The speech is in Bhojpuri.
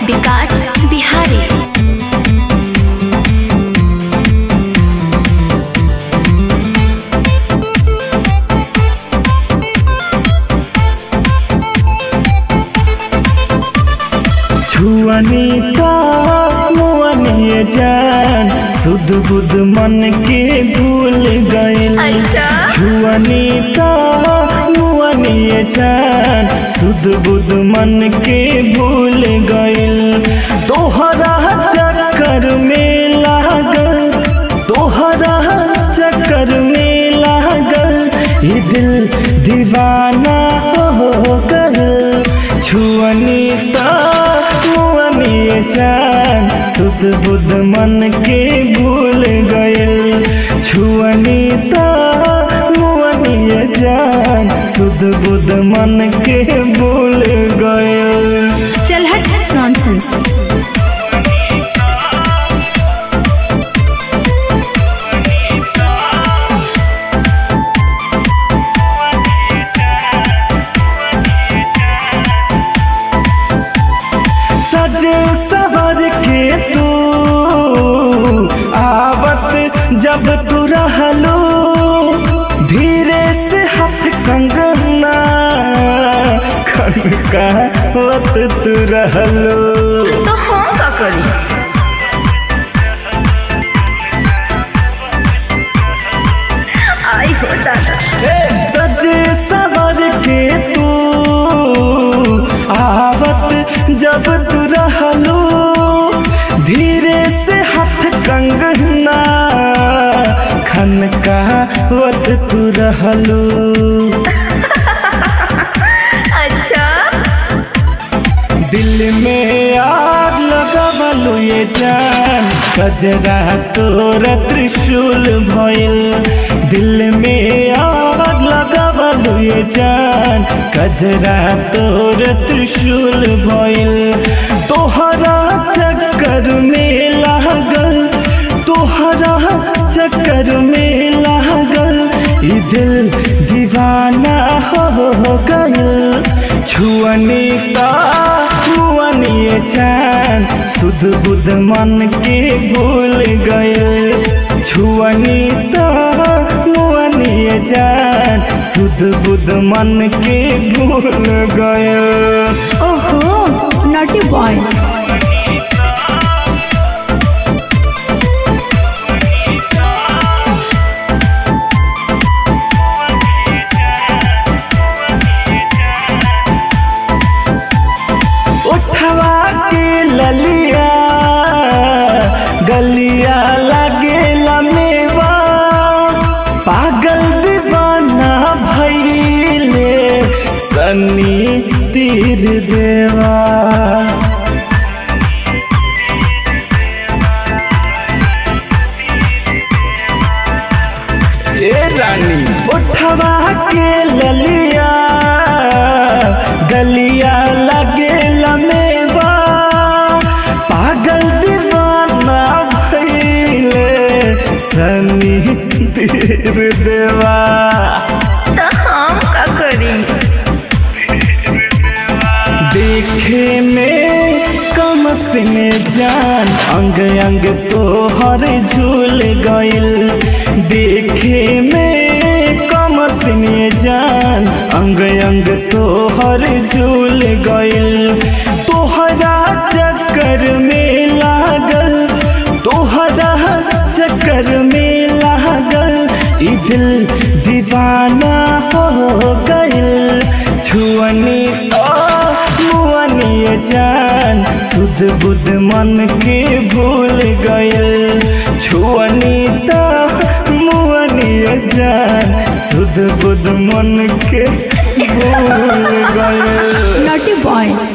विकास बिहारी छुअनी का मुअनिए जान सुध बुध मन के भूल गइल छुअनी का मुअनिए जान सुध बुध मन के भूल गइल तोहरा चक्कर में लागल तोहरा चक्कर में लागल ये दिल दीवाना हो गल छुअनी ता मुअनी जान सुध बुध मन के भूल गइल छुअनी ता मुअनी जान सुध बुध मन के भूल गइल चल हट नॉनसेंस सज सवर के तू आवत जब तू रहलो धीरे से हाथ कंगना खनकावत तू रहलो तो हम का करी आई हो दादा सज सवर के तू आवत जब तू रहलो धीरे से हाथ कंगना खनकावत तू रहलो अच्छा दिल में आग लगवलु ये जान कजरा तोर त्रिशूल भइल दिल में आग लगवलु ये जान कजरा तोर त्रिशूल भइल तोहरा चक्कर में लागल तोहरा चक्कर में लागल ई दिल दीवाना हो गइल छुअनी का मुअनी जान सुध बुध मन के भूल गइल छुअनी का मुअनी जान सुध बुध मन के भूल गइल ओहो नॉटी बॉय उठवा के ललिया गलिया लगे लमेवा पागल दीवाना भैले सनी तीर देवा ए रानी उठवा के ललिया गलिया लगे लमेवा पागल दीवाना भइले सनी तीर देवा तो हम का करी देखे में कम में जान अंग अंग तोहर झूल गइल देखे में कम में जान अंग अंग तोहर झूल गइल तोहरा चक्कर में लागल तोहरा चक्कर में लागल ई दिल दीवाना हो गइल छुअनी ओ मुअनी जान सुध बुध मन के भूल गइल छुअनी ता मुअनी जान सुध बुध मन के भूल गइल नॉटी बॉय